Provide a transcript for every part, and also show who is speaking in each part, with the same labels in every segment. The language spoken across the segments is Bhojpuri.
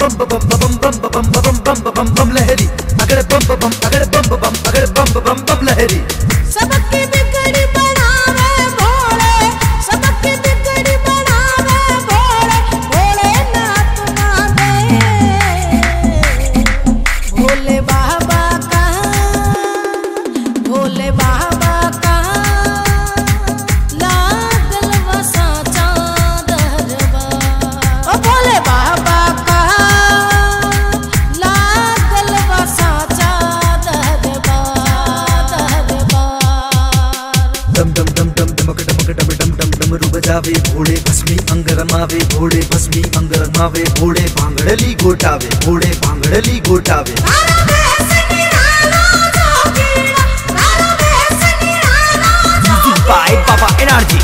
Speaker 1: बम बम बम बम बम बम बम बम बम बम लहरी अगर बम बम अगर बम बम अगर बम बम बम लहरी
Speaker 2: सबकी बिगड़ी बनावे भोले सबकी बिगड़ी बनावे भोले भोले नाथ माते भोले बाबा का भोले बाबा का लागल वसा चादरवा ओ भोले बाबा का लागल वसा चादरवा दरबार
Speaker 1: डम डम डम डम डमक डमक डम डम डम डमरू बजावे भोळे भस्मी अंग रमावे भोळे भस्मी अंग रमावे भोळे भांगडली गोटावे भोळे भांगडली गोटावे
Speaker 2: तारा बेस निराला जोगीरा तारा बेस Nirala
Speaker 1: music by Baba energy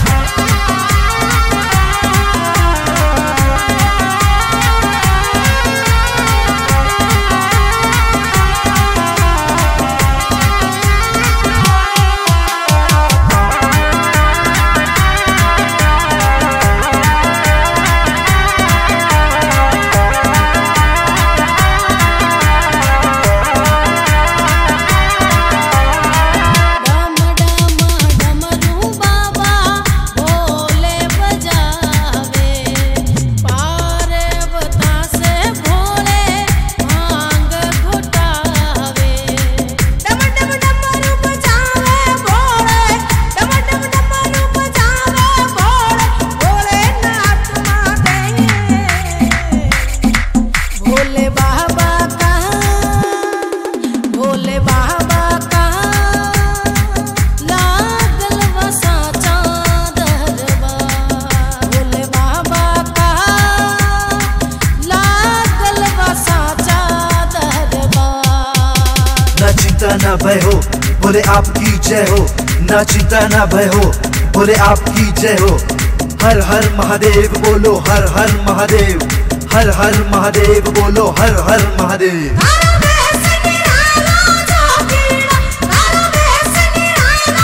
Speaker 2: डम डम डमरू बाबा भोले बजावे पार्वता से भोले भांग घुटावे डम डम डमरू बजावे भोले डम डम डमरू बजावे भोले भोले नाथ माते भोले बाबा का भोले बाबा का लागल वसा चादरवा भोले बाबा का लागल वसा चादरवा
Speaker 1: ना चिंता ना भय हो बोले आपकी जय हो ना चिंता ना भय हो बोले आपकी जय हो हर हर महादेव बोलो हर हर महादेव हर हर महादेव बोलो हर हर महादेव
Speaker 2: तारा बेस निराला जोगीरा तारा बेस निराला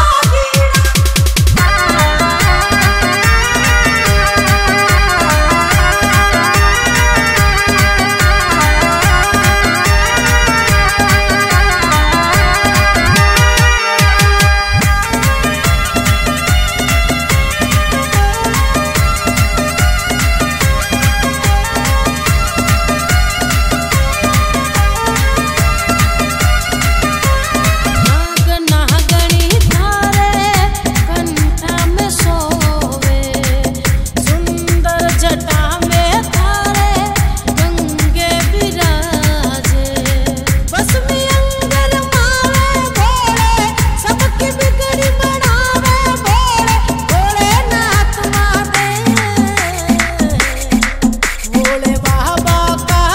Speaker 2: नाग नागणी थारे कंठा में सोवे सुंदर जटा में थारे गंगे विराजे बसमी अंगर मावे भोले सबकी बिगड़ी बनावे भोले भोले नाथ माते भोले बाबा का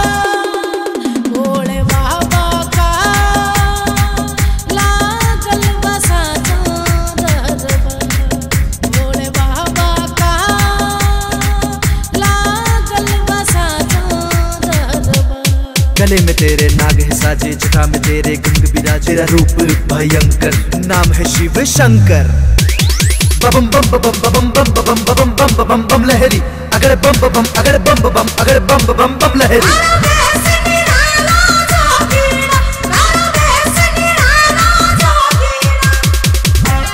Speaker 2: भोले बाबा का लागल बसा चादरवा भोले बाबा का लागल बसा चादरवा
Speaker 1: गले में तेरे नाग है साजे जटा में तेरे गंग बिराज तेरा रूप भयंकर नाम है शिव शंकर बम बम बम बम बम बम बम बम बम बम बम लहरी अगर बम बम अगर बम बम अगर बम बम बम लहरी
Speaker 2: तारा बेस निराला जोगीरा तारा बेस निराला जोगीरा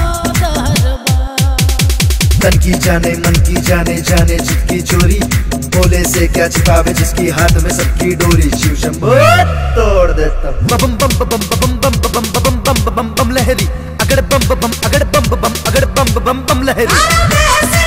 Speaker 1: तन की जाने मन की जाने जाने जित की चोरी भोले से क्या छिपावे जिसकी हाथ में सबकी डोरी शिव शंभो तोड़ देता हूँ। बम बम बम बम बम बम बम बम बम बम बम बम लहरी अगड़ बम बम अगड़ बम बम अगड़ बम बम बम लहरी
Speaker 2: तारा देश